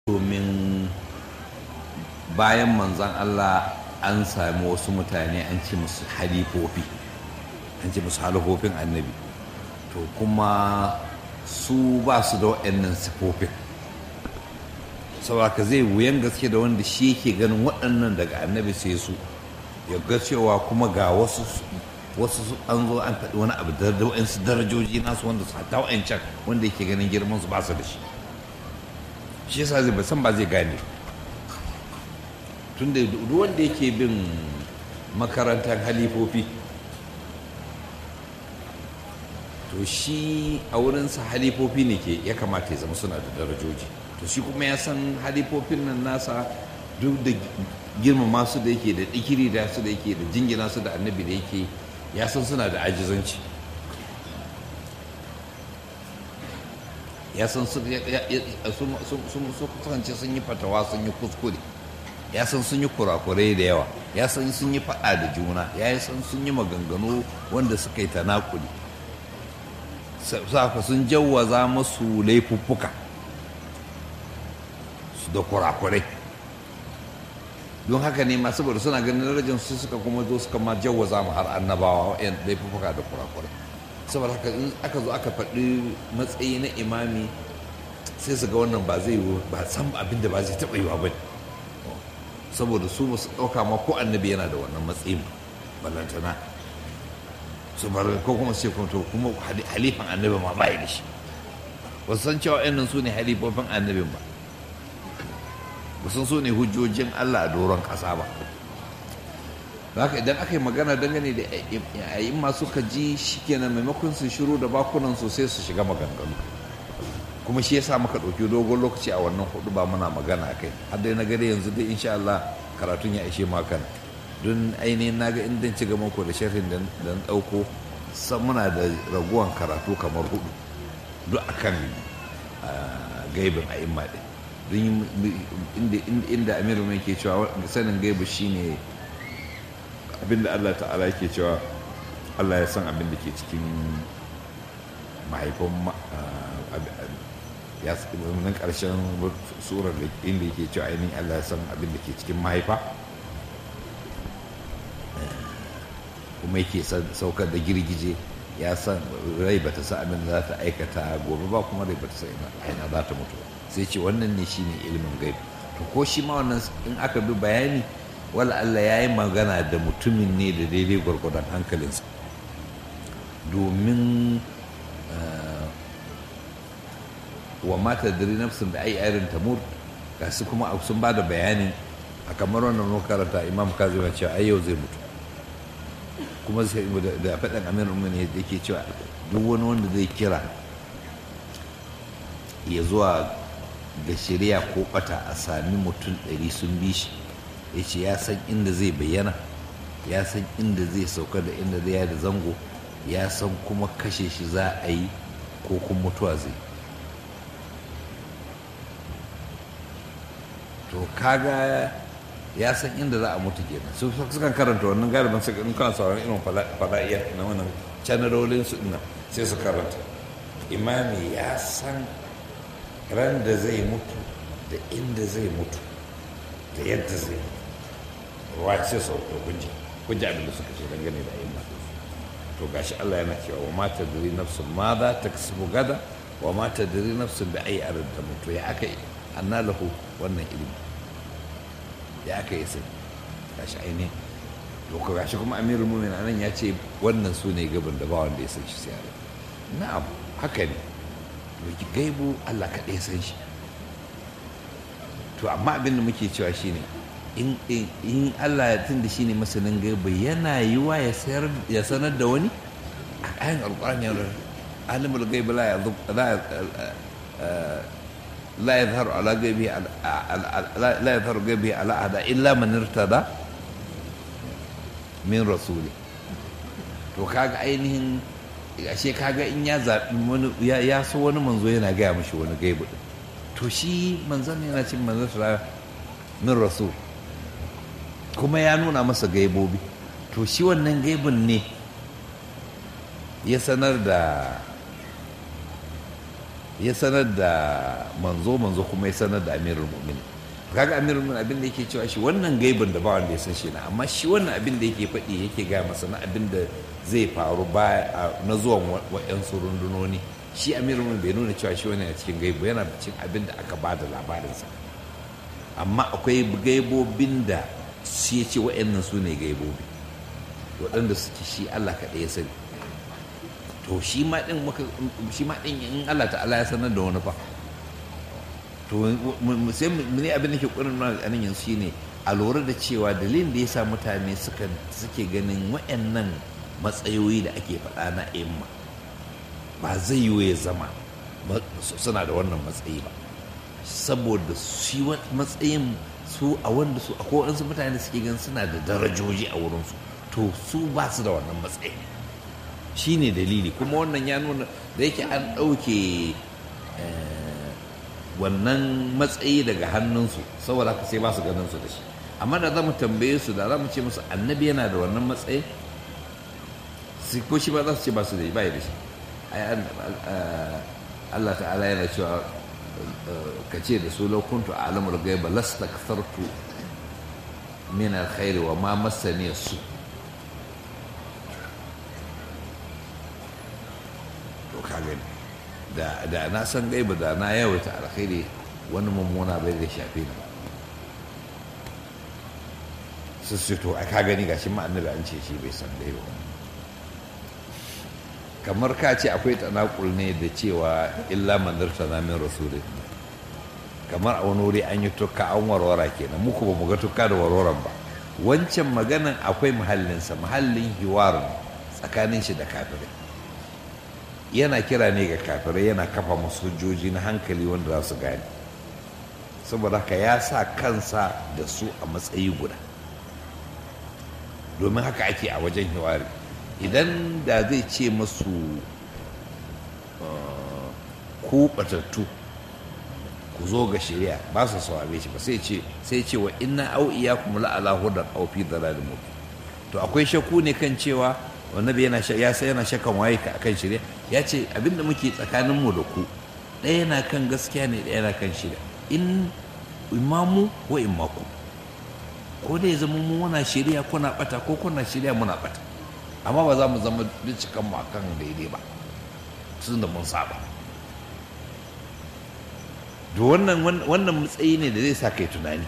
domin bayan manzan Allah an sami wasu mutane an ce musu halifofi an ce musu halifofin annabi to kuma su ba su da waɗannan sifofin saboda zai wuyan gaske da wanda shi yake ganin waɗannan daga annabi sai su ya ga cewa kuma ga wasu wasu an zo an faɗi wani abu da waɗansu darajoji nasu wanda su hata wa'ancan wanda yake ganin girman su ba su da shi shi yasa zai san ba zai gane tun da duk wanda yake bin makarantar halifofi to shi a wurinsa halifofi ne ke ya kamata ya zama suna da darajoji to shi kuma ya san halifofin nan nasa duk da girmama su da yake da ɗikiri da su da yake da jingina su da annabi da yake ya san suna da ajizanci ya san sun kasance sun yi fatawa sun yi kuskure ya san sun yi kurakurai da yawa ya san sun yi faɗa da juna ya san sun yi maganganu wanda suka yi tanakuli saka sun jawwaza masu laifuffuka da kurakurai don haka ne masu saboda suna ganin darajar su suka kuma zo suka ma jawwaza mu har annabawa yan laifuffuka da kurakurai saboda haka in aka zo aka faɗi matsayi na imami sai su ga wannan ba zai yi ba san abin da ba zai taɓa yiwa ba saboda su ba su ɗauka ma ko annabi yana da wannan matsayin ballantana su bar ko kuma sai kuma to kuma halifan annabi ma bai da shi ba su san cewa ɗan su ne halifofin annabin ba ba sun so ne hujjojin Allah a doron ƙasa ba haka idan aka yi magana dangane da yayin masu ka ji shi kenan maimakon su shiru da bakunan su sai su shiga maganganu kuma shi yasa muka ɗauki dogon lokaci a wannan hudu ba muna magana a kai har dai na gare yanzu dai insha Allah karatun ya ishe makana don ainihin na ga inda ci gaba ko da sharhin da na ɗauko san muna da raguwan karatu kamar hudu duk akan gaibin a imma ɗin inda amiru mai ke cewa sanin gaibu shine abinda Allah ta'ala ke cewa Allah ya san abin da ke cikin mahaifan ya nan ƙarshen surar da inda yake cewa ainihin Allah ya san abin da ke cikin mahaifa kuma yake saukar da girgije ya san rai ba ta sa abin da za ta aikata gobe ba kuma rai ba ta sa ina za ta mutu sai ce wannan ne shine ilimin gaib to ko shi ma wannan in aka bi bayani wala Allah ya yi magana da mutumin ne da daidai gwargwadon hankalinsa domin wa mata dare nafsin da ai irin tamur ga su kuma sun ba da bayanin a kamar wannan makaranta imam kazima cewa ai yau zai mutu kuma da faɗin amir umar ne yake cewa duk wani wanda zai kira ya zuwa ga shari'a ko bata a sami mutum ɗari sun bi shi ya ce ya san inda zai bayyana ya san inda zai sauka da inda zai da zango ya san kuma kashe shi za a yi ko kuma mutuwa zai to kaga ya san inda za a mutu kenan su sukan karanta wannan galibin su in kana sauran irin fada'iya na wannan chanarolin su ina sai su karanta imami ya san ran da zai mutu da inda zai mutu da yadda zai mutu ruwa ce sau da kunji kunji abin da suka ce dangane da ayyuma to gashi Allah yana cewa wa mata diri nafsun ma za ta kasubu gada wa mata diri nafsun bi ayi arin da mutu ya aka yi anna lahu wannan ilimi ya aka yi sai gashi ainihin to ko gashi kuma amirul mu'minin anan ya ce wannan su ne gaban da ba wanda ya san shi sai Allah na'am haka ne to gaibu Allah kaɗai ya san shi to amma abin da muke cewa shine in in Allah ya tunda shine masanin gaibu yana yiwa ya sayar ya sanar da wani a ayan alqur'ani ya alimul gaibi la لا يظهر على غيبه لا يظهر غيبه على أحد إلا من ارتضى من رسوله to kaga ainihin ashe kaga in ya zaɓi wani ya so wani manzo yana gaya mashi wani gaibu to shi manzon yana cin manzon min rasul kuma ya nuna masa gaibobi to shi wannan gaibun ne ya sanar da ya sanar da manzo manzo kuma ya sanar da amirul mu'minin kaga amirul mu'minin abin da yake cewa shi wannan gaibin da ba wanda ya san shi na amma shi wannan abin da yake faɗi yake gaya masa na abin da zai faru ba na zuwan wa'yansu rundunoni shi amirul mu'minin bai nuna cewa shi wani a cikin gaibu yana cikin abin da aka ba da labarinsa amma akwai gaibobin da shi ya ce wa'annan su ne gaibobi waɗanda suke shi Allah kaɗai ya sani to shi ma ɗin shi ma ɗin in Allah ta'ala ya sanar da wani fa to sai mu ne abin da ke ƙurin nuna a nan yanzu shine a lura da cewa dalilin da ya sa mutane suke ganin wa'annan matsayoyi da ake faɗa na imma ba zai yiwu ya zama suna da wannan matsayi ba saboda shi matsayin su a wanda su akwai waɗansu mutane suke gan suna da darajoji a wurinsu to su ba su da wannan matsayi shi ne dalili kuma wannan ya nuna da yake an ɗauke wannan matsayi daga hannunsu saboda haka sai ba su ganin su da shi amma da za mu tambaye su da za mu ce musu annabi yana da wannan matsayi ko shi ba za su ce ba su da ba da shi Allah ta'ala yana cewa ka ce da su laukuntu a alamar gaiba lasta kasartu min alkhairi wa ma masani su to ka gani da na san gaiba da na yawaita alkhairi wani mummuna bai da shafe ni su su to ka gani gashi ma annabi an ce shi bai san gaiba kamar ka ce akwai tanakul ne da cewa illa manzarta na min rasulun kamar a wani wuri an yi tukka an warwara kenan muku ba mu ga tukka da warwaran ba wancan maganan akwai muhallinsa muhallin hiwarin tsakanin shi da kafirai yana kira ne ga kafirai yana kafa musu hujjoji na hankali wanda za su gane saboda haka ya sa kansa da su a matsayi guda domin haka ake a wajen hiwari idan da zai ce masu ku batattu ku zo ga shari'a ba su saurare shi ba sai ce sai ce wa inna au iyakum la ala hudan aw fi dalalin mubin to akwai shakku ne kan cewa annabi yana ya sai yana shakan waye ka akan shari'a ya ce abinda muke tsakanin mu da ku ɗaya yana kan gaskiya ne ɗaya yana kan shari'a in imamu wa imaku ko dai zama mu muna shari'a kuna bata ko kuna shari'a muna bata amma ba za mu zama cikan mu akan daidai ba tun da mun saba da wannan wannan matsayi ne da zai sa kai tunani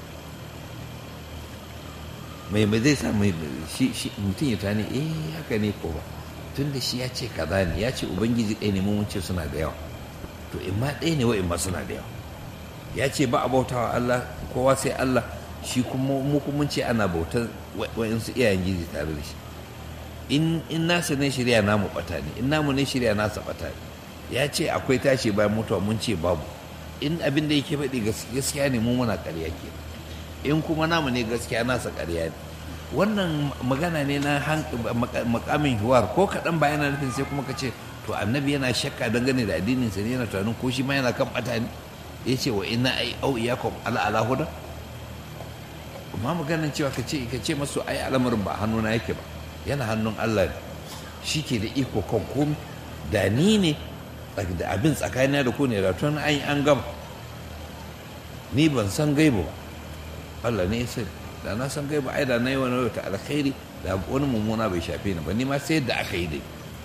mai mai zai sa mai shi mutum ya tunani eh haka ne ko ba tun da shi ya ce kaza ne ya ce ubangiji ɗaya ne mun ce suna da yawa to in ma ɗaya ne wa in ma suna da yawa ya ce ba a bautawa Allah kowa sai Allah shi kuma mu kuma ce ana bautar wa'insu iyayen gizi tare da shi in nasa ne shirya namu bata ne in namu ne shirya nasa bata ne ya ce akwai tashi bayan mutuwa mun ce babu in abin da yake faɗi gaskiya ne mu muna ƙarya ke in kuma namu ne gaskiya nasa ƙarya ne wannan magana ne na makamin hiwar ko kaɗan ba yana nufin sai kuma ka ce to annabi yana shakka dangane da addinin sa ne yana tunanin ko shi ma yana kan bata ne ya ce wa ina ai au iyakum ala ala huda amma maganan cewa ka ce ka ce masu ai al'amarin ba hannuna yake ba yana hannun Allah ne shi ke da iko kan komi da ni ne da abin tsakanina da ku ne da tun an an gama ni ban san gaibu ba Allah ne ya sani da na san gaibu ai da na yi wani wata alkhairi da wani mummuna bai shafe ni ba ni ma sai da aka yi dai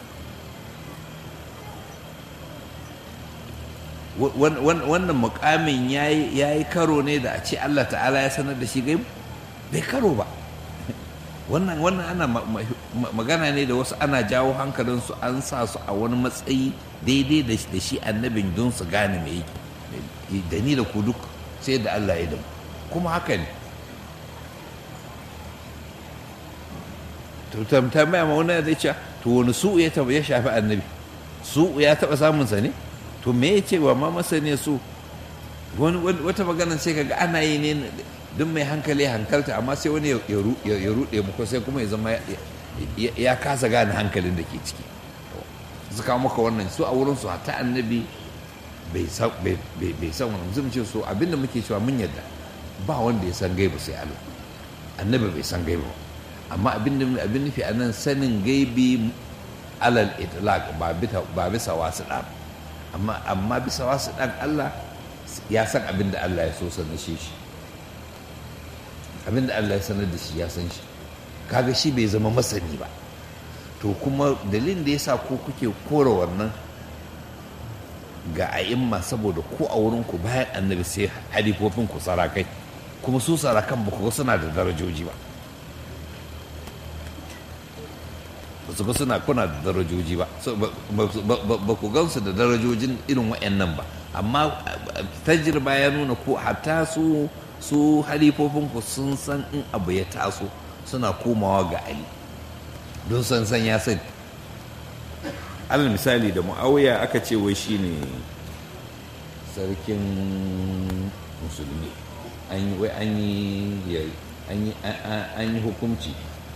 wannan mukamin ya yi karo ne da a ce Allah ta'ala ya sanar da shi gaibu bai karo ba wannan wannan ana magana ne da wasu ana jawo hankalinsu an sa su a wani matsayi daidai da shi annabin don su gane mai yake da ni da ku duk sai da Allah ya damu kuma haka ne to tambaya ma wani zai ce to wani su ya taba ya shafi annabi su ya taba samun sa ne to me ya ce wa ma masane su wata magana sai kaga ana yi ne duk mai hankali hankalta amma sai wani ya ruɗe muku sai kuma ya zama ya kasa gane hankalin da ke ciki su kawo maka wannan su a wurin su ta annabi bai san wannan zai ce so abinda muke cewa mun yadda ba wanda ya san gaiba sai Allah annabi bai san gaiba amma abinda abin nufi a nan sanin gaibi alal itlaq ba bisa wasu ɗa amma amma bisa wasu dan Allah ya san abin da Allah ya so sanar shi shi abin da Allah ya sanar da shi ya san shi kaga shi bai zama masani ba to kuma dalilin da yasa ko kuke kora wannan ga a'imma saboda ko a wurin ku bayan annabi sai halifofin ku sarakai kuma su sarakan ba ku suna da darajoji ba ba su ga suna kuna da darajoji ba ba ku gansu da darajojin irin wa'annan ba amma tajirba ya nuna ko hatta su su halifofinku sun san in abu ya taso suna komawa ga ali don san san ya sani alal misali da mu'awiya aka ce wai shine sarkin musulmi an yi wai an yi an yi hukunci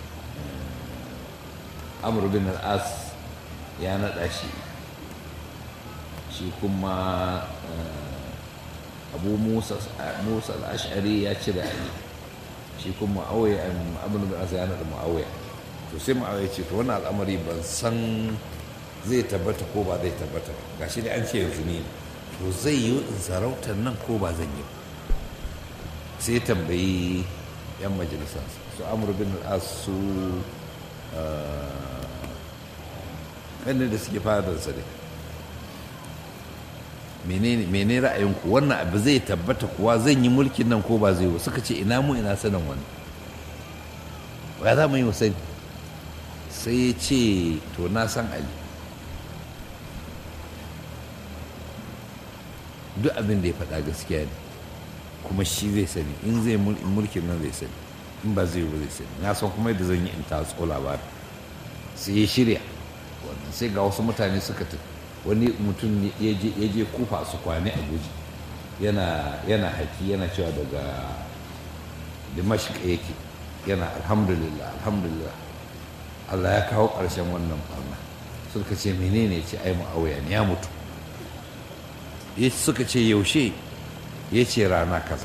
amur bin al'as ya naɗa shi shi kuma abu musa al'ashari ya cire ali shi kuma ma'auya amur bin al'as ya naɗa ma'auya to sai ma'auya ce to wani al'amari ban san zai tabbata ko ba zai tabbata ba ga shi da an ce yanzu ne to zai yi in sarautar nan ko ba zan yi sai tambayi yan majalisa su amur bin al'as su ƙanin da suke fadarsa ne mene ra'ayinku wannan abu zai tabbata kuwa zan yi mulkin nan ko ba zai yi suka ce ina mu ina sanin wani ya za mu yi sani sai ya ce to na san ali duk abin da ya faɗa gaskiya ne kuma shi zai sani in zai mulkin nan zai sani in ba zai ba zai sani na san kuma yadda zan yi in tatso labarin sai ya shirya wannan sai ga wasu mutane suka tafi wani mutum ya je kufa su kwane a guji yana haki yana cewa daga dimashq yake yana alhamdulillah alhamdulillah Allah ya kawo ƙarshen wannan barna suka ce menene ce ai ma'auya ne ya mutu suka ce yaushe ya ce rana kaza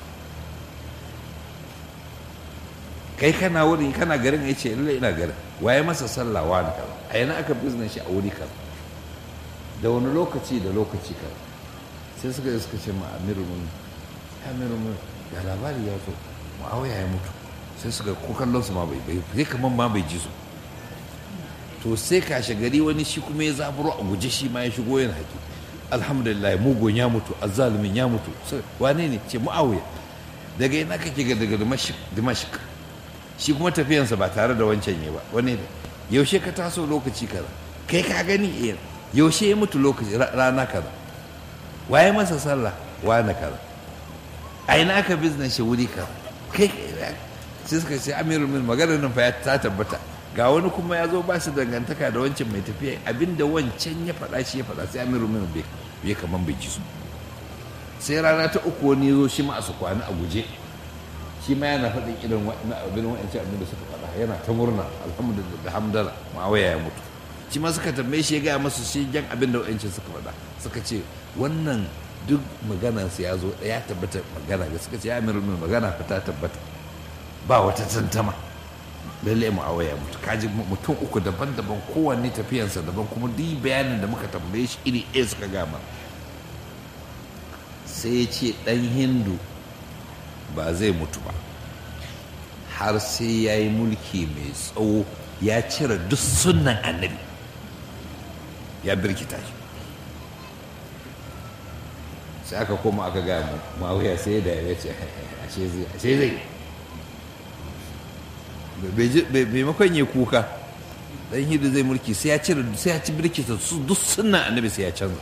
kai kana wurin kana garin ya ce illa ina garin waye masa sallah wani kaza a yana aka bizne shi a wuri kaza da wani lokaci da lokaci kaza sai suka suka ce ma amiru mun amiru mun ya labari ya zo muawiya ya mutu sai suka ko kallon su ma bai bai sai kaman ma bai ji su to sai kashe gari wani shi kuma ya zaburo a guje shi ma ya shigo yana haƙi alhamdulillah mugun ya mutu azzalumin ya mutu wane ne ce muawiya daga ina kake ga daga dimashik shi kuma tafiyansa ba tare da wancan ya ba wani da yaushe ka taso lokaci kaza kai ka gani eh yaushe ya mutu lokaci rana kaza waye masa sallah wani kaza a ina aka business shi wuri kaza kai sai suka ce amirul min maganar nan fa ta tabbata ga wani kuma ya zo ba su dangantaka da wancan mai tafiya abinda wancan ya faɗa shi ya faɗa sai amirul min bai kaman bai ji su sai rana ta uku wani zo shi ma a su kwana a guje shi ma yana faɗin irin abin wa'ancan abin da suka faɗa yana ta murna alhamdulillah da hamdala ma'awaya ya mutu shi ma suka tambaye shi ya gaya masu shi jan abin da wa'ancan suka faɗa suka ce wannan duk maganarsa ya zo ya tabbata magana da suka ce ya amiru min magana fa ta tabbata ba wata tantama lalle mu'awaya mutu kaji mutum uku daban-daban kowanne tafiyansa daban kuma duk bayanin da muka tambaye shi iri ɗaya suka gama sai ya ce ɗan hindu ba zai mutu ba har sai ya yi mulki mai tsawo ya cire duk sunan annabi ya birkita shi sai aka koma aka gaya mu mawuya sai da ya ce ashe zai bai makon ya kuka dan hidu zai mulki sai ya cire sai ya ci birkita su duk sunan annabi sai ya canza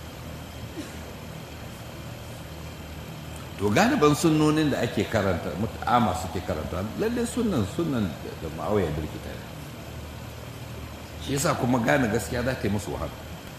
to galiban sunnonin da ake karanta mut'ama suke karanta lalle sunan sunan da ma'auya birkita ne shi yasa kuma gane gaskiya za ta yi musu wahala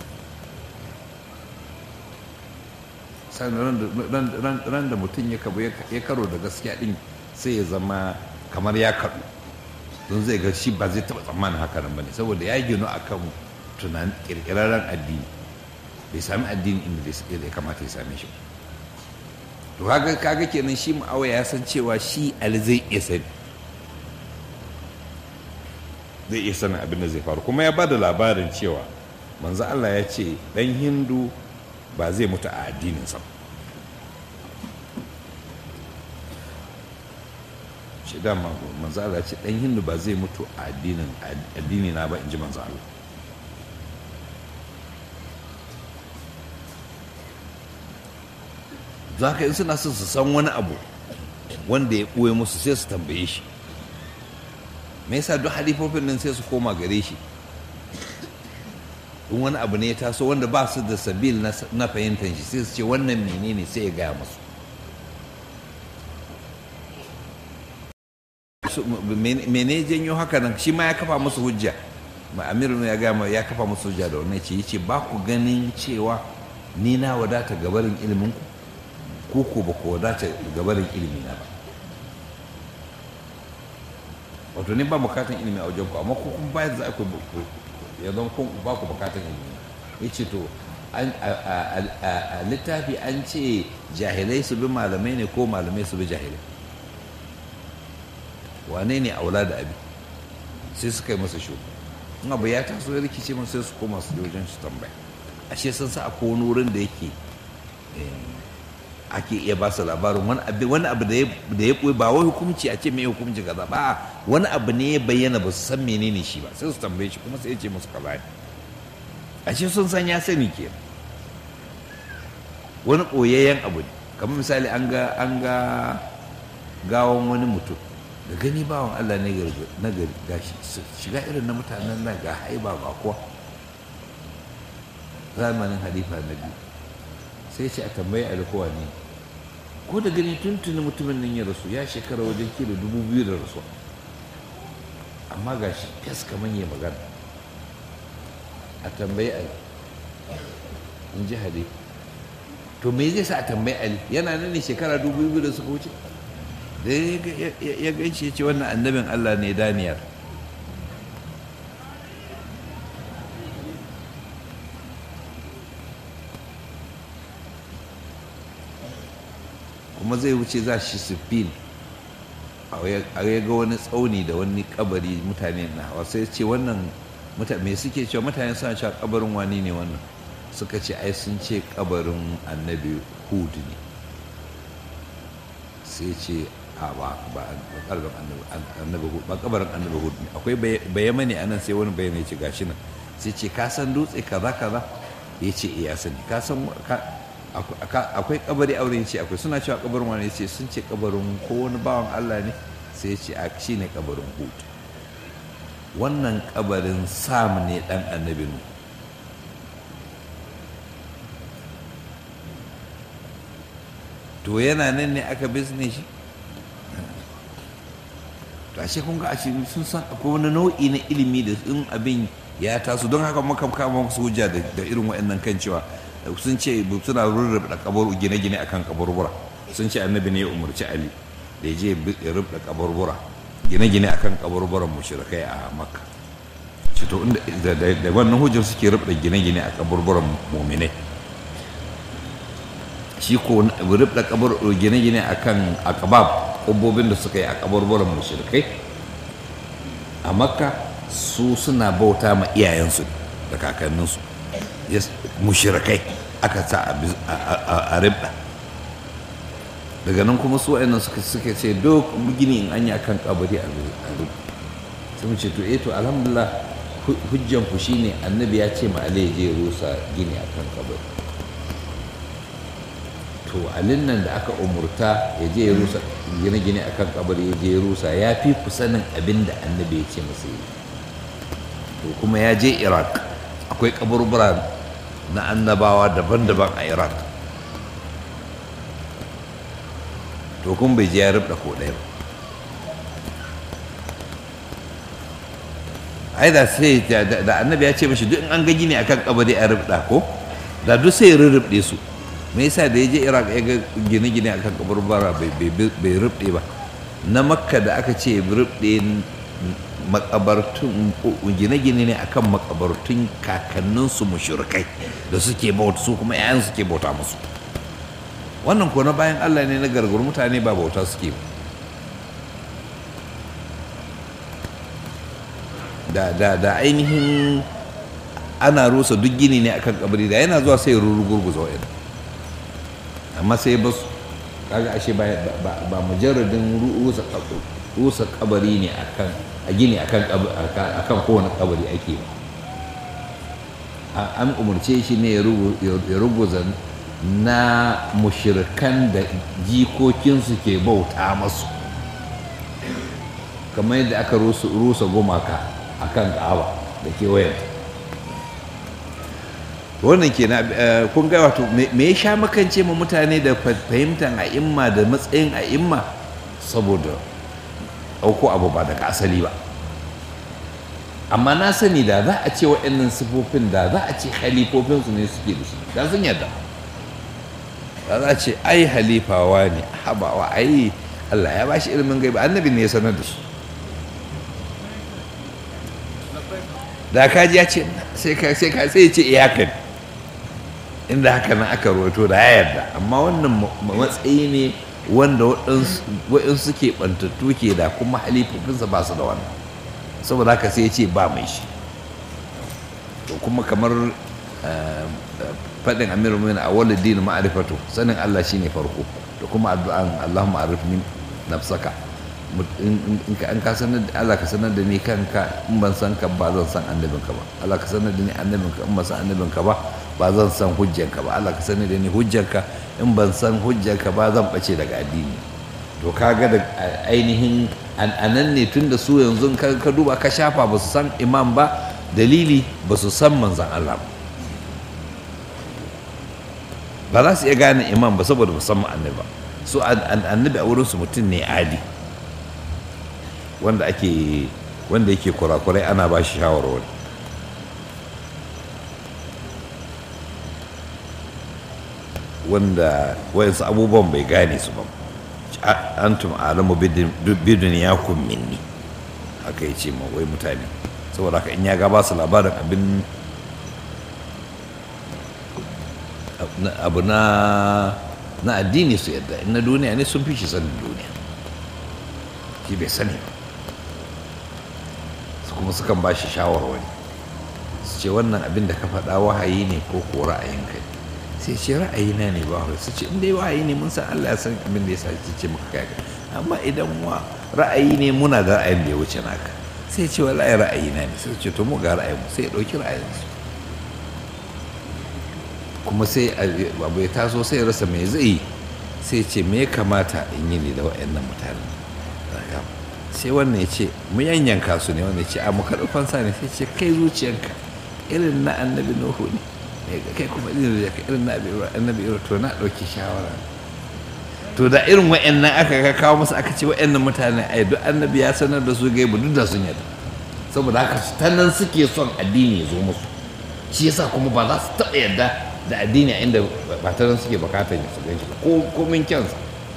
sannan ran da mutum ya kabo ya karo da gaskiya din sai ya zama kamar ya kaɗu don zai ga shi ba zai taɓa tsammanin haka nan ba ne saboda ya gino a kan tunanin ƙirƙirarren addini bai sami addini inda ya kamata ya same shi to kaga kaga kenan shi ma'awa ya san cewa shi ali zai iya sani zai iya sanin abin da zai faru kuma ya ba da labarin cewa manzo Allah ya ce dan hindu ba zai mutu a addininsa ba shi dama manzo Allah ya ce dan hindu ba zai mutu a addinin addini na ba in ji manzo Allah za ka in suna son su san wani abu wanda ya ɓoye musu sai su tambaye shi me yasa duk halifofin nan sai su koma gare shi in wani abu ne ya taso wanda ba su da sabil na fahimtar shi sai su ce wannan menene sai ya gaya musu mene janyo haka nan shi ma ya kafa musu hujja ma amiru ya gaya ya kafa musu hujja da wannan ce yace ba ku ganin cewa ni na wadata gabarin ilimin ku ko ba ku wadata gabarin ilimi na ba wato ni ba bukatan ilimi a wajen ku amma ku kun bayar za ku ya zama kun ba ku bukatan ilimi ya ce to a littafi an ce jahilai su bi malamai ne ko malamai su bi jahilai wane ne aula da abi sai suka yi masa shu in abu ya taso ya rikice masu sai su koma su wajen su tambaya ashe sun sa akwai wani wurin da yake ake iya ba su labarin wani abu wani abu da ya ɓoye ba wai hukunci a ce mai hukunci kaza ba wani abu ne ya bayyana ba su san menene shi ba sai su tambaye shi kuma sai ya ce musu kaza ne ashe sun san ya sani ke wani ɓoyayyen abu ne kamar misali an ga an ga gawon wani mutum da gani bawan Allah ne na gari gashi shiga irin na mutanen nan ga haiba ba kuwa zamanin halifa na biyu sai ce a tambayi alkowa ne ko da gani tuntuni mutumin nan ya rasu ya shekara wajen kilo dubu biyu da rasu amma ga shi fes kamar ya magana a tambayi ali in ji hali to me zai sa a tambayi ali yana nan ne shekara dubu biyu da suka wuce da ya gaishe ce wannan annabin allah ne daniyar kuma zai wuce za shi siffin a ya ga wani tsauni da wani kabari mutane na hawa sai ce wannan me suke cewa mutane suna cewa kabarin wani ne wannan suka ce ai sun ce kabarin annabi hud ne sai ce a ba ba kabarin annabi hud ne akwai bayama ne anan sai wani bayama ya ce gashi nan sai ce ka san dutse kaza kaza ya ce iya sani ka san akwai kabari aure ce akwai suna cewa kabarin wani ce sun ce kabarin ko wani bawan Allah ne sai ce a shi ne kabarin hud wannan kabarin sam ne dan annabi nu to yana nan ne aka bizne shi to ashe kun ga ashe sun san akwai wani nau'i na ilimi da in abin ya taso don haka muka kama su hujja da irin waɗannan kan cewa sun ce suna rurrubuɗa kabar gine-gine akan kaburbura sun ce annabi ne ya umarci ali da ya je ya rubuta kaburbura gine-gine akan kaburburan mushrikai a makka ce to da wannan hujjar suke rubuta gine-gine a kaburburan muminai shi ko rubuta kabar gine-gine akan akabab kubbobin da suka yi a kaburburan mushrikai a makka su suna bauta ma iyayensu da kakanninsu mushirikai aka sa a ribda daga nan kuma su wa'annan suka suka ce duk gini in an yi akan kabari a ribda sai mu ce to eh to alhamdulillah hujjan ku shine annabi ya ce ma Ali je rusa gini akan kabari to alin nan da aka umurta ya je ya rusa gine-gine akan kabari ya je ya rusa ya fi ku sanin abin da annabi ya ce masa yi to kuma ya je iraq akwai kaburbura na annabawa daban-daban a iraq to kun bai je ya rubda ko ɗaya ba ai da sai da annabi ya ce mashi duk in an ga gini akan kabari a rubda ko da duk sai ya rurrubde su me yasa da ya je iraq ya ga gine-gine akan kaburbura bai rubde ba na makka da aka ce rubde makabartun gine-gine ne akan makabartun kakanninsu mushrikai da suke bauta su kuma 'ya'yan suke bauta musu wannan ko na bayan allah ne na gargar mutane ba bauta suke da da da ainihin ana rusa duk gini ne akan kabari da yana zuwa sai rurugurguza wa'in amma sai ba su kaga ashe ba ba mujarradin rusa rusa kabari ne akan a gini akan akan kowane kabari ake ba an umarce shi ne ya ruguza na mushirkan da jikokinsu ke bauta masu kamar yadda aka rusa gumaka a kan ka'aba da kewayen wannan ke na kun ga wato me ya sha makance ma mutane da fahimtar a'imma da matsayin a'imma saboda ɗauko abu ba daga asali ba amma na sani da za a ce waɗannan sifofin da za a ce halifofinsu ne suke da shi da sun yadda da za a ce ai halifawa ne habawa ai Allah ya bashi ilimin gaiba annabi ne ya sanar da shi da kaji ya ce sai ka sai ka sai ya ce iyakan inda haka nan aka rawaito da ya yarda amma wannan matsayi ne wanda waɗansu suke ɓantattu ke da kuma halifofinsa ba su da wannan saboda haka sai ya ce ba mai shi to kuma kamar faɗin amiru min a wani dini ma'arifatu sanin Allah shine farko da kuma addu'an Allahumma arif min nafsaka in ka an ka sanar da Allah ka sanar da ni kanka in ban san ka ba zan san annabinka ba Allah ka sanar da ni annabinka in ban san annabinka ba ba zan san hujjanka ba Allah ka sanar da ni hujjanka in ban san hujjanka ba zan bace daga addini to kaga da ainihin anan ne tun da su yanzu ka duba ka shafa ba su san imam ba dalili ba su san manzan Allah ba ba za su iya gane imam ba saboda ba san annabi ba su annabi a wurinsu mutum ne adi wanda ake wanda yake kurakurai ana ba shi shawarwari wanda wayansu abubuwan bai gane su ba antum alamu bidun ya minni haka ya ce ma wai mutane saboda haka in ya ga ba su labarin abin abu na na addini su yadda in na duniya ne sun fi shi sanin duniya shi bai sani ba su kuma sukan ba shi shawarwari su ce wannan abin da ka faɗa wahayi ne ko ko ra'ayin kai sai ce ra'ayina ne ba su ce in dai wahayi ne mun san Allah ya san abin da ya sa ce maka kai amma idan wa ra'ayi ne muna da ra'ayin da ya wuce naka sai ce wallahi ra'ayina ne sai ce to mu ga ra'ayin mu sai ya dauki ra'ayin su kuma sai abu ya taso sai ya rasa me zai yi sai ce me ya kamata in yi ne da waɗannan mutane sai wannan ya ce mu yanyanka su ne wannan ya ce a mu karɓi fansa ne sai ce kai zuciyanka irin na annabi nuhu ne kai kuma irin da irin na annabi irin to na ɗauki shawara to da irin wa'annan aka ka kawo musu aka ce wa'annan mutane ai duk annabi ya sanar da su gaibu duk da sun yadda saboda haka ta nan suke son addini ya zo musu shi yasa kuma ba za su taɓa yadda da addini a inda ba ta nan suke bukatar su gan shi ko komin kyansa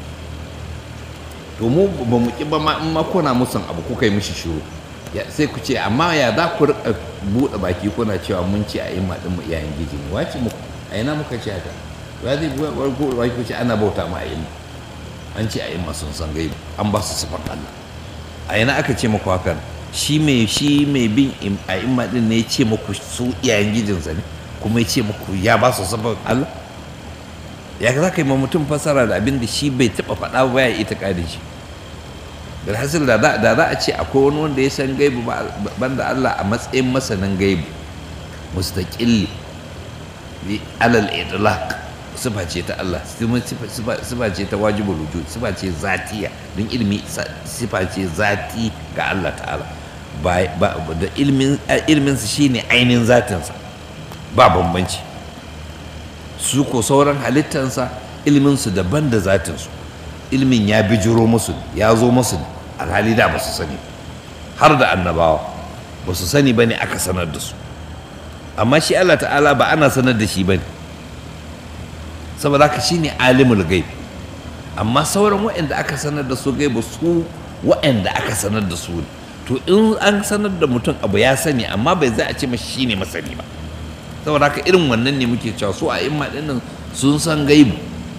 to mu ba mu ki ba ma in ma kuna musun abu kuka yi mishi shiru sai ku ce amma ya za ku rika buɗe baki kuna cewa mun ce a yi maɗin mu iyayen giji ne wace muku a ina muka ce haka ya zai buɗe baki ku ce ana bauta ma a yi an ce a yi masu san gaibu an ba su sifar Allah a ina aka ce muku hakan shi mai shi mai bin a yi maɗin ne ya ce muku su iyayen gijinsa ne kuma ya ce muku ya ba su sifar Allah ya za ka yi ma mutum fasara da abin da shi bai taɓa faɗa ba ya ita ƙadin shi bilhassil da za a ce akwai wani wanda ya san gaibu banda Allah a matsayin masanin gaibu mustaqilli bi alal idlaq sifa ce ta Allah sifa ce ta wajibul wujud sifa ce zatiya don ilmi sifa ce zati ga Allah ta'ala ba da ilmin ilmin sa shine ainihin zatinsa ba bambanci su ko sauran halittansa ilmin su daban da zatinsu ilmin ya bijiro musu ya zo musu alhali da ba su sani har da annabawa ba su sani ba ne aka sanar da su amma shi Allah ta'ala ba ana sanar da shi ba ne saboda haka shi ne alimul gaib amma sauran waɗanda aka sanar da su gaibu su waɗanda aka sanar da su ne to in an sanar da mutum abu ya sani amma bai za a ce mashi shi ne masani ba saboda haka irin wannan ne muke cewa su a imma ɗinnan sun san gaibu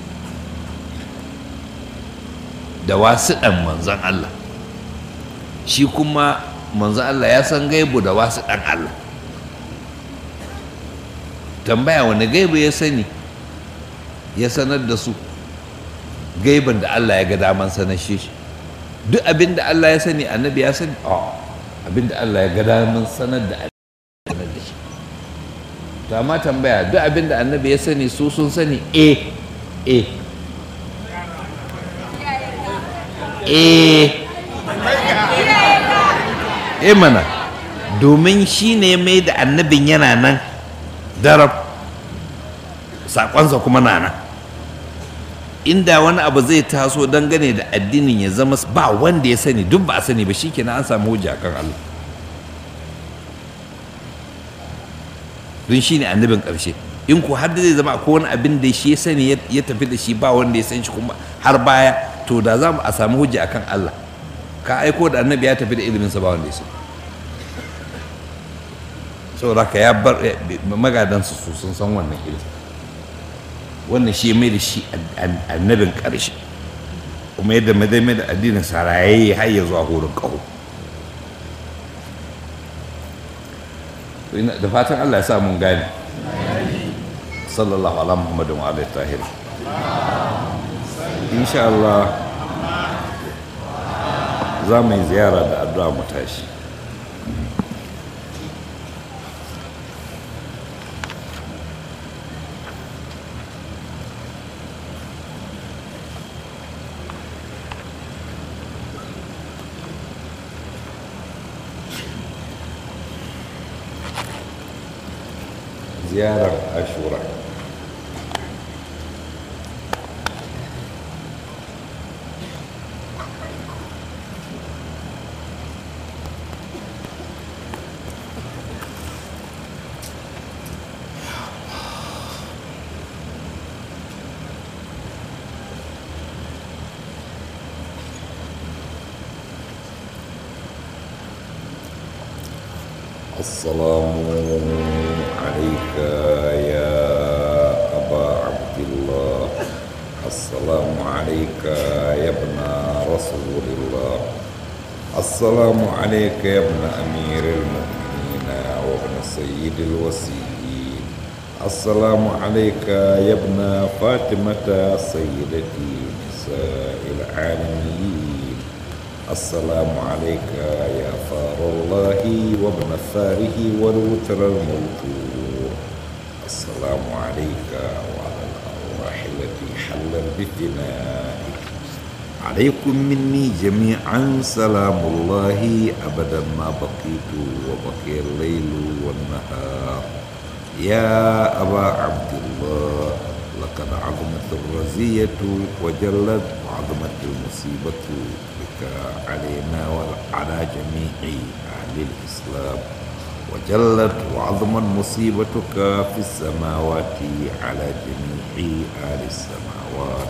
da wasu ɗan manzan Allah shi kuma manzan Allah ya san gaibu da wasu ɗan Allah tambaya wani gaibu ya sani ya sanar da su gaiban da Allah ya ga daman sanar shi duk abin da Allah ya sani annabi ya sani a abin da Allah ya ga daman sanar da annabi sanar da shi to amma tambaya duk abin da annabi ya sani su sun sani eh eh eh eh mana domin shi ne mai da annabin yana nan darab saƙonsa kuma na nan inda wani abu zai taso dangane da addinin ya zama ba wanda ya sani duk ba a sani ba shi kenan an samu hujja kan Allah don shi ne annabin ƙarshe in ku har da zai zama akwai wani abin da shi ya sani ya tafi da shi ba wanda ya san shi kuma har baya to da za mu a samu hujja akan Allah ka aiko da annabi ya tafi da iliminsa ba wanda ya sani saboda ka ya bar magadansu su sun san wannan ilimin wannan shi mai da shi annabin ƙarshe kuma yadda mai da addinin sarayayi har ya zuwa horon ƙaho da fatan Allah ya sa mun gane sallallahu ala muhammadin wa alaihi tahir insha Allah za mu yi ziyara da addu'a mu tashi ziyarar ashura السلام عليك يا أبا عبد الله السلام عليك يا ابن رسول الله السلام عليك يا ابن أمير المؤمنين وابن سيد الوسيين السلام عليك يا ابن فاطمة سيدتي نساء العالمين السلام عليك يا فار الله وابن فاره والوتر الموتور السلام عليك وعلى الأرواح التي حلت بفنائك عليكم مني جميعا سلام الله أبدا ما بقيت وبقي الليل والنهار يا أبا عبد الله لقد عظمت الرزية وجلت وعظمت المصيبة بك علينا وعلى جميع أهل الإسلام وجلت وعظمت مصيبتك في السماوات على جميع أهل السماوات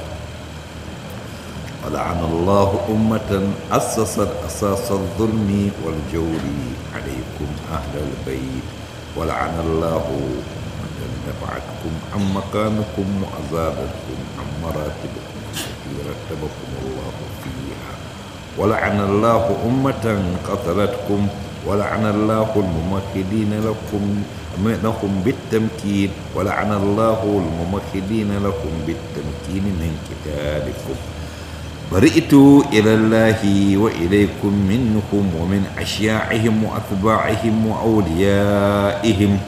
ولعن الله أمة أسست أساس الظلم والجور عليكم أهل البيت ولعن الله من نفعتكم عن مكانكم وأزادتكم عن مراتبكم التي رتبكم الله فيها ولعن الله أمة قتلتكم ولعن الله الممهدين لكم لكم بالتمكين ولعن الله الممهدين لكم بالتمكين من قتالكم برئت إلى الله وإليكم منهم ومن أشياعهم وأتباعهم وأوليائهم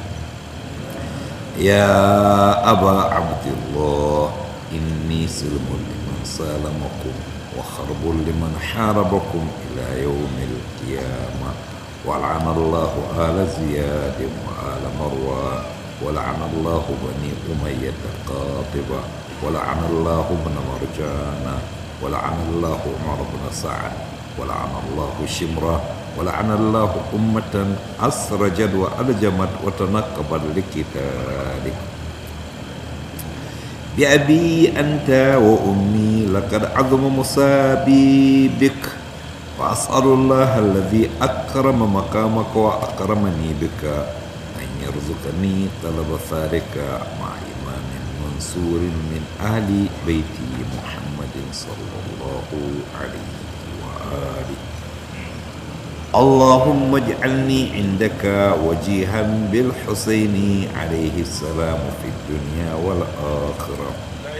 يا أبا عبد الله إني سلم لمن سالمكم وخرب لمن حاربكم إلى يوم القيامة ولعن الله آل زياد وآل مروان ولعن الله بني أمية قاطبة ولعن الله ابن مرجان ولعن الله عمر بن سعد ولعن الله شمرة ولعن الله أمة أسرجت وألجمت وتنقبت لقتالك بأبي أنت وأمي لقد عظم مصابي بك وأسأل الله الذي أكرم مقامك وأكرمني بك أن يرزقني طلب ثارك مع إمام منصور من أهل بيت محمد صلى الله عليه وآله اللهم اجعلني عندك وجيها بالحسين عليه السلام في الدنيا والآخرة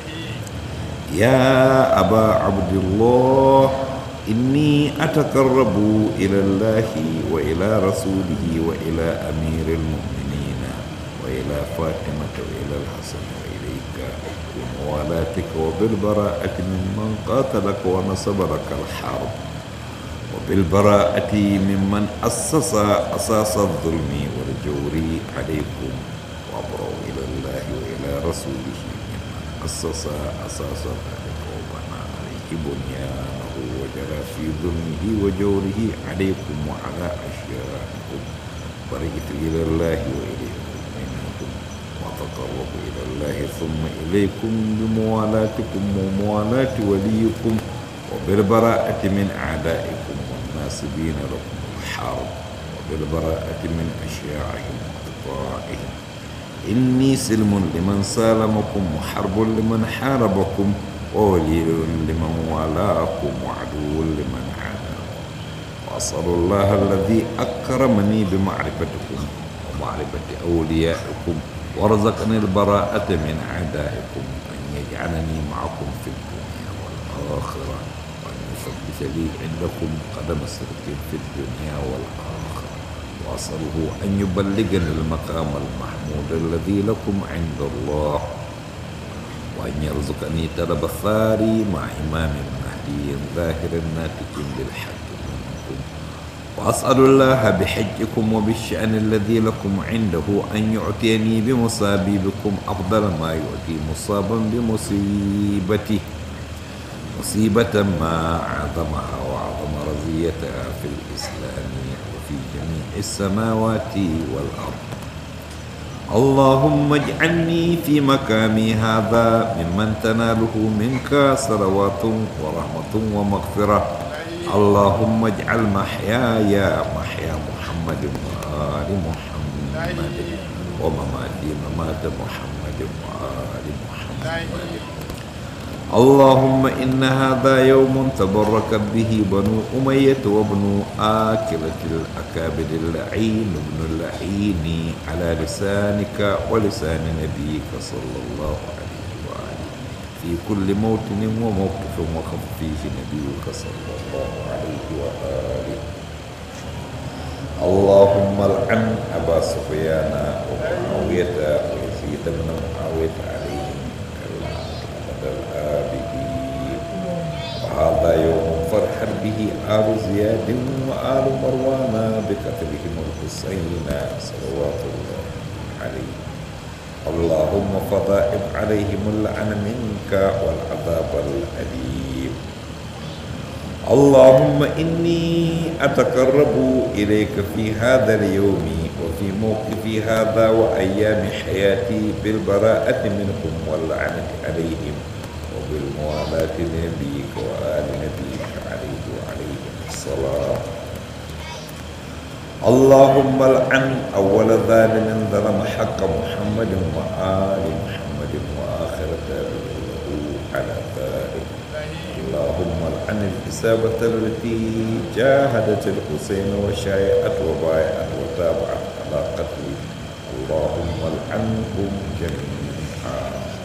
يا أبا عبد الله إني أتقرب إلى الله وإلى رسوله وإلى أمير المؤمنين وإلى فاطمة وإلى الحسن وإليك بموالاتك وبالبراءة ممن قاتلك ونصب لك الحرب وبالبراءة ممن أسس أساس الظلم والجور عليكم وأبرأ إلى الله وإلى رسوله ممن أسس أساس ذلك وبنى عليه بنيانه وجرى في ظلمه وجوره عليكم وعلى أشيائكم برئت إلى الله وإليه منكم وتقرب إلى الله ثم إليكم بموالاتكم وموالاة وليكم وبالبراءة من أعدائكم والناصبين لكم الحرب وبالبراءة من أشياعهم وأطباعهم إني سلم لمن سالمكم وحرب لمن حاربكم وولي لمن والاكم وعدو لمن عاداكم وأسأل الله الذي أكرمني بمعرفتكم ومعرفة أوليائكم ورزقني البراءة من أعدائكم أن يجعلني معكم في الدنيا والآخرة وأن يثبت لي عندكم قدم صدق في الدنيا والآخرة وأسأله أن يبلغني المقام المحمود الذي لكم عند الله وأن يرزقني طلب الثاري مع إمام مهدي ظاهر ناتج بالحق منكم وأسأل الله بحجكم وبالشأن الذي لكم عنده أن يعطيني بمصابي بكم أفضل ما يعطي مصابا بمصيبته مصيبة ما أعظمها وأعظم رزيتها في الإسلام وفي جميع السماوات والأرض اللهم اجعلني في مكامي هذا ممن تناله منك صلوات ورحمة ومغفرة اللهم اجعل محياي محيا محمد وآل محمد ومماتي ممات محمد وآل محمد اللهم إن هذا يوم تبرك به بنو أمية وابن آكلة الأكابد اللعين ابن اللعين على لسانك ولسان نبيك صلى الله عليه وآله في كل موطن وموقف وقف فيه نبيك صلى الله عليه وآله اللهم العن أبا سفيان ومعاوية ويزيد بن معاوية عليهم كالعهد الآبدين وهذا يوم فرح به آل زياد وآل مروان بقتلهم الحسين صلوات الله عليه اللهم فضائب عليهم اللعن منك والعذاب الأليم اللهم إني أتقرب إليك في هذا اليوم وفي موقفي هذا وأيام حياتي بالبراءة منهم واللعنة عليهم وبالموالاة لنبيك وآل نبيك عليه وعليه الصلاة اللهم العن أول ظالم ظلم حق محمد وآل محمد وآخر تابع له على ذلك اللهم العن الإصابة التي جاهدت الحسين وشايعت وبايعت وتابعت على قتله اللهم العنهم جميعا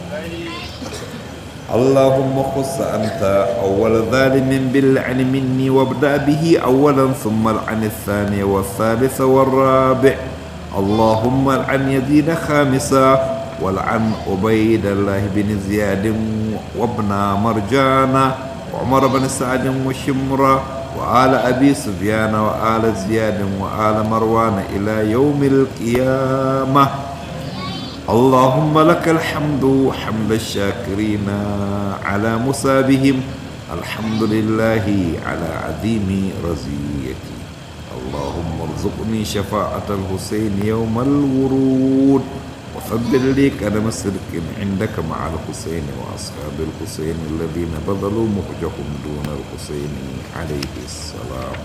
اللهم خص أنت أول ظالم باللعن مني وابدأ به أولا ثم العن الثاني والثالث والرابع اللهم العن يزيد خامسا والعن عبيد الله بن زياد وابن مرجان وعمر بن سعد وشمرة وآل أبي سفيان وآل زياد وآل مروان إلى يوم القيامة اللهم لك الحمد حمد الشاكرين على مصابهم الحمد لله على عظيم رزيتي اللهم ارزقني شفاعة الحسين يوم الورود وثبت لي قدم صدق عندك مع الحسين وأصحاب الحسين الذين بذلوا مخجهم دون الحسين عليه السلام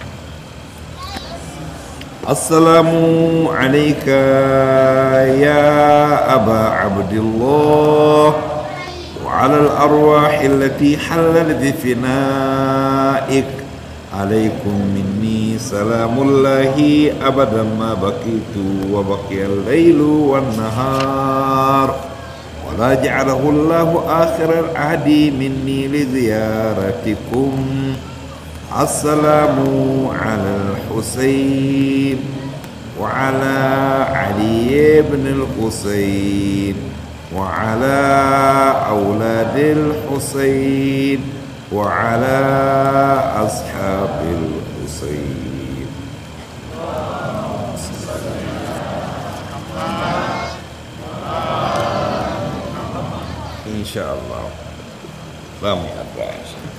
السلام عليك يا أبا عبد الله وعلى الأرواح التي حلت بفنائك عليكم مني سلام الله أبدا ما بقيت وبقي الليل والنهار ولا جعله الله آخر العهد مني لزيارتكم السلام على الحسين وعلى علي بن الحسين وعلى أولاد الحسين وعلى أصحاب الحسين إن شاء الله لا محبة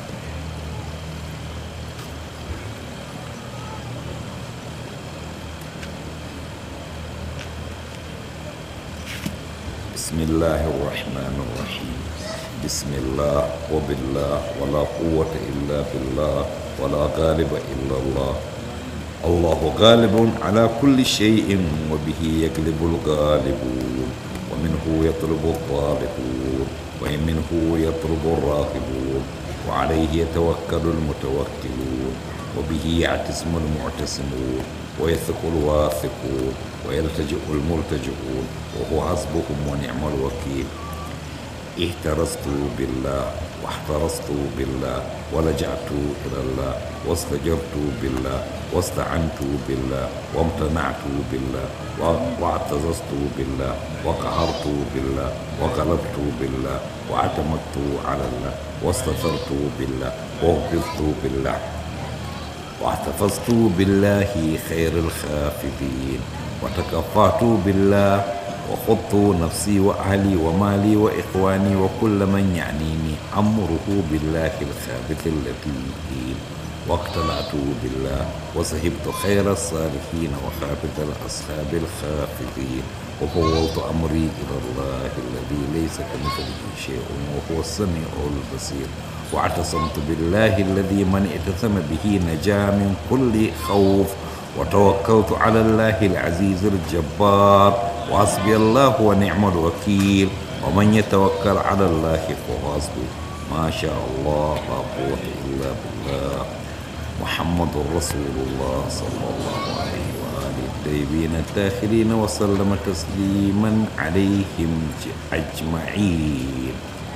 بسم الله الرحمن الرحيم بسم الله وبالله ولا قوة إلا بالله ولا غالب إلا الله الله غالب على كل شيء وبه يغلب الغالبون ومنه يطلب الطالبون ومنه يطلب الراغبون وعليه يتوكل المتوكلون وبه يعتصم المعتصمون ويثق الواثقون ويلتجئ الملتجئون وهو حسبهم ونعم الوكيل اهترست بالله واحترست بالله ولجأت إلى الله واستجرت بالله واستعنت بالله وامتنعت بالله واعتززت بالله وقهرت بالله وغلبت بالله واعتمدت على الله واستثرت بالله ووقفت بالله واحتفظت بالله خير الخافضين وتكفعت بالله وخضت نفسي وأهلي ومالي وإخواني وكل من يعنيني أمره بالله الخابث اللطيف واقتنعت بالله وصحبت خير الصالحين وخافت الأصحاب الخافضين وفوضت أمري إلى الله الذي ليس كمثله شيء وهو السميع البصير واعتصمت بالله الذي من اعتصم به نجا من كل خوف وتوكلت على الله العزيز الجبار وحسبي الله ونعم الوكيل ومن يتوكل على الله فهو حسبه ما شاء الله لا قوة إلا بالله محمد رسول الله صلى الله عليه وآله الطيبين الطاهرين وسلم تسليما عليهم أجمعين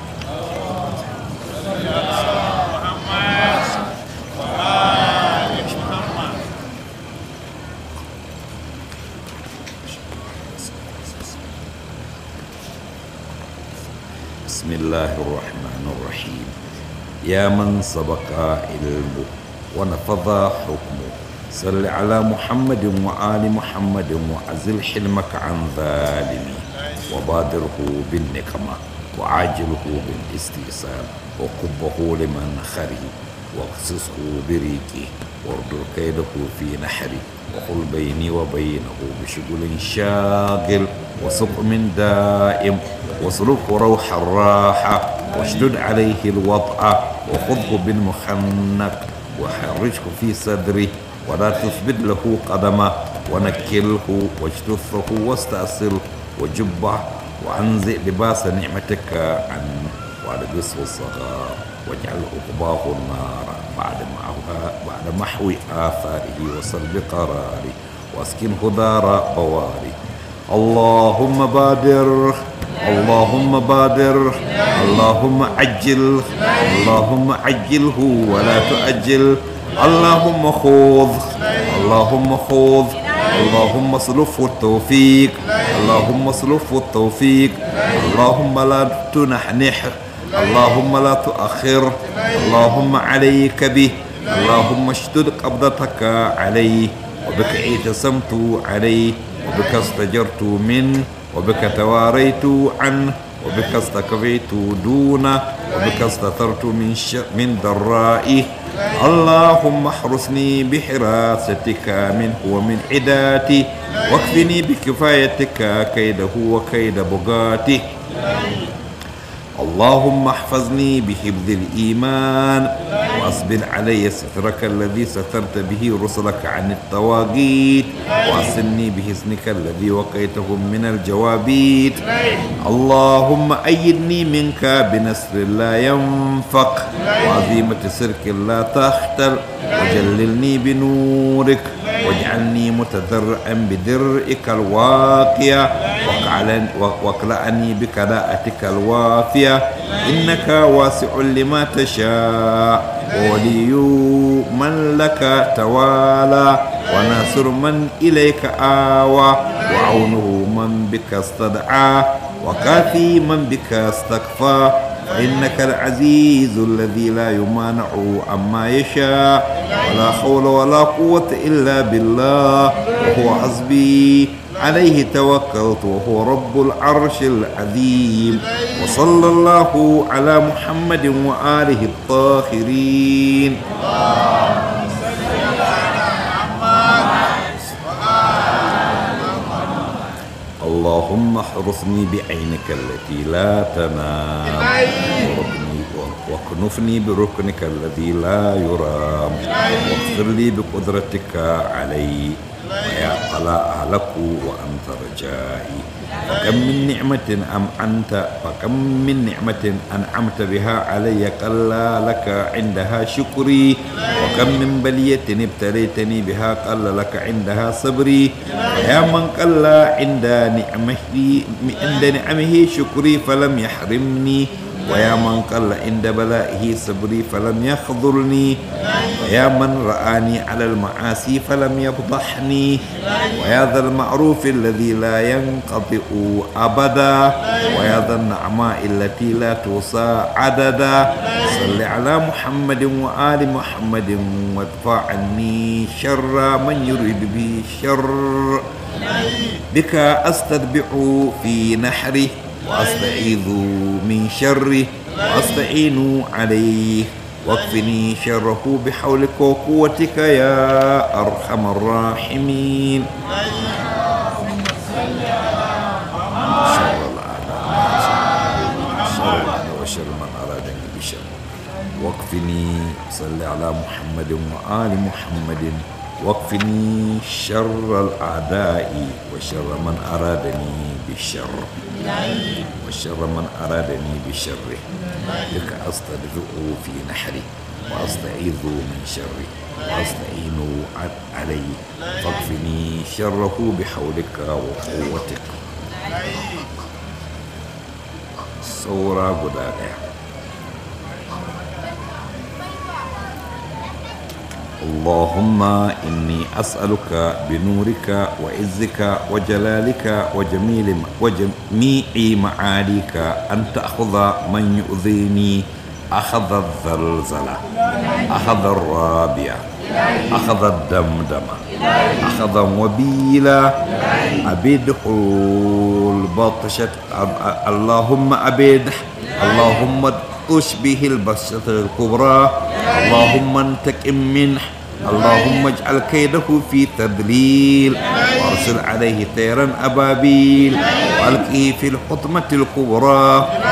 بسم الله الرحمن الرحيم يا من سبق علمه ونفذ حكمه صل على محمد وآل محمد وأزل حلمك عن ظالمي وبادره بالنقمة وعاجله بالاستئصال وقبه لمن خري واقصصه بريقه واردر كيده في نحري وقل بيني وبينه بشغل شاغل وسقم دائم واسلكه روح الراحة واشدد عليه الوطأ وخذه بالمخنق وحرجه في صدره ولا تثبت له قدمه ونكله واجتثه واستأصله وجبه وأنزع لباس نعمتك عنه والبسه الصغار واجعل عقباه النار بعد محوها بعد محو آثاره وسلب قراره واسكنه دار بواري اللهم بادر اللهم بادر اللهم عجل اللهم عجله ولا تؤجل اللهم خوض اللهم خوض اللهم اصرفه التوفيق اللهم اصرفه التوفيق اللهم لا تنحنح اللهم لا تؤخر اللهم عليك به اللهم اشتد قبضتك عليه وبك اعتصمت عليه وبك استجرت منه وبك تواريت عنه وبك استكفيت دونه وبك استثرت من ش... من ضرائه اللهم احرسني بحراستك منه ومن عداته واكفني بكفايتك كيده وكيد بغاته اللهم احفظني بحفظ الإيمان وأسبل علي سترك الذي سترت به رسلك عن الطواغيت وأصلني بحسنك الذي وقيتهم من الجوابيت اللهم أيدني منك بنصر لا ينفق وعظيمة سرك لا تختل وجللني بنورك واجعلني متذرعا بدرئك الواقية واقعلن- واقلعني بكلاءتك الوافية إنك واسع لما تشاء وولي من لك توالى وناصر من إليك آوى وعونه من بك استدعى وكافي من بك استكفى فإنك العزيز الذي لا يمانع عما يشاء ولا حول ولا قوة إلا بالله وهو حسبي عليه توكلت وهو رب العرش العظيم وصلى الله على محمد وآله الطاهرين اللهم احرسني بعينك التي لا تنام وركني- واكنفني بركنك الذي لا يرام واغفر لي بقدرتك علي ويا قلا أهلك وأنت رجائي فكم من نعمة أم أنت فكم من نعمة أنعمت بها علي قل لك عندها شكري وكم من بلية ابتليتني بها قل لك عندها صبري ويا من قل عند نعمه عند نعمه شكري فلم يحرمني ويا من قل عند بلائه صبري فلم يخذلني ويا من رآني على المعاصي فلم يفضحني ويا ذا المعروف الذي لا ينقطع أبدا ويا ذا النعماء التي لا توصى عددا صل على محمد وآل محمد وادفع عني شر من يريد به الشر بك أستتبع في نحره وأستعيذ من شره وأستعين عليه واكفني شره بحولك وقوتك يا أرحم الراحمين شر الأعداء شر الأعداء وشر من أرادني بشر واكفني صل على محمد وآل محمد واكفني شر الأعداء وشر من أرادني بالشر وشر من أرادني بشره لك أستدفئ في نحري وأستعيذ من شره وأستعين عليه فاكفني شره بحولك وقوتك saura guda ɗaya اللهم إني أسألك بنورك وعزك وجلالك وجميل وجميع معاليك أن تأخذ من يؤذيني أخذ الزلزلة أخذ الرابية أخذ الدمدمة أخذ وبيلا أبيده البطشة اللهم أبيده اللهم تشبه البشرة الكبرى اللهم انتقم منه اللهم اجعل كيده في تدليل وارسل عليه طيرا أبابيل وألقيه في الحطمة الكبرى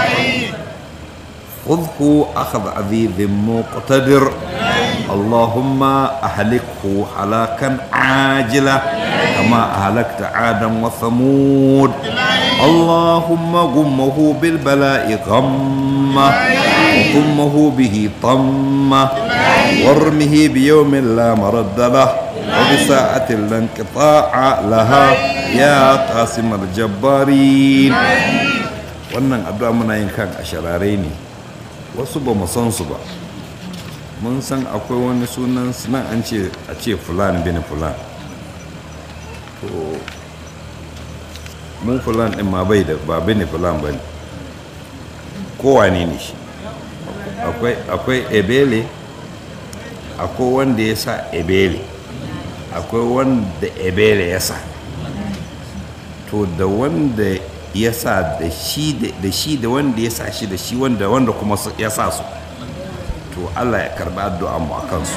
خذه أخذ عزيز مقتدر اللهم أهلكه هلاكا عاجلا كما أهلكت عادا وثمود اللهم غمه بالبلاء غمه وغمه به طمه وارمه بيوم لا مرد له وبساعة لا انقطاع لها يا قاسم الجبارين wannan addu'a muna yin kan asharare ne wasu ba mu san su ba mun san akwai wani sunan nan an ce a ce fulan bin fulan to mun fulan din ma bai da ba bin fulan ba ne kowane ne shi akwai ebele akwai wanda ya sa ebele akwai wanda ebele ya sa to da wanda ya sa da shi da wanda ya sa shi da shi wanda wanda kuma ya sa su to Allah ya karba addu'a mu akan su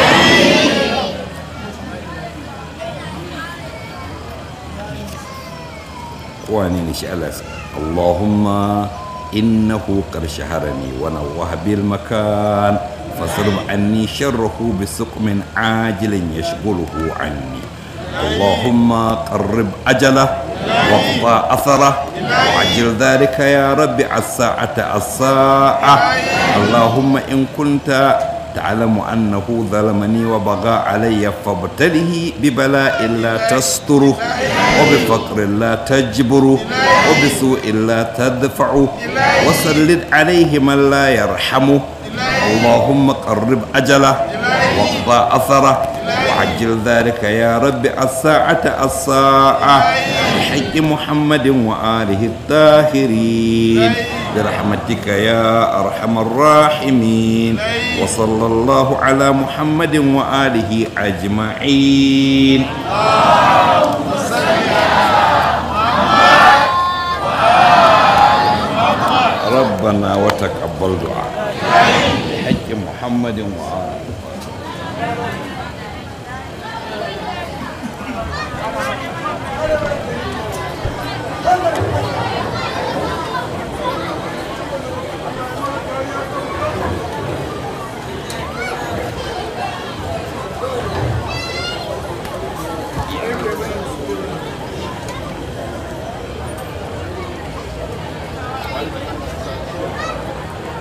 kowane ne shi Allah Allahumma innahu qad shaharani wa nawwaha bil makan فاصرف عني شره بسقم عاجل يشغله عني اللهم قرب أجله واقطع أثره وعجل ذلك يا رب الساعة الساعة اللهم إن كنت تعلم أنه ظلمني وبغى علي فابتله ببلاء لا تستره وبفقر لا تجبره وبسوء لا تدفعه وسلط عليه من لا يرحمه اللهم قرب أجله واقضى أثره وعجل ذلك يا رب الساعة الساعة بحق محمد وآله الطاهرين برحمتك يا أرحم الراحمين وصلى الله على محمد وآله أجمعين ربنا وتقبل دعاء بحق محمد وآله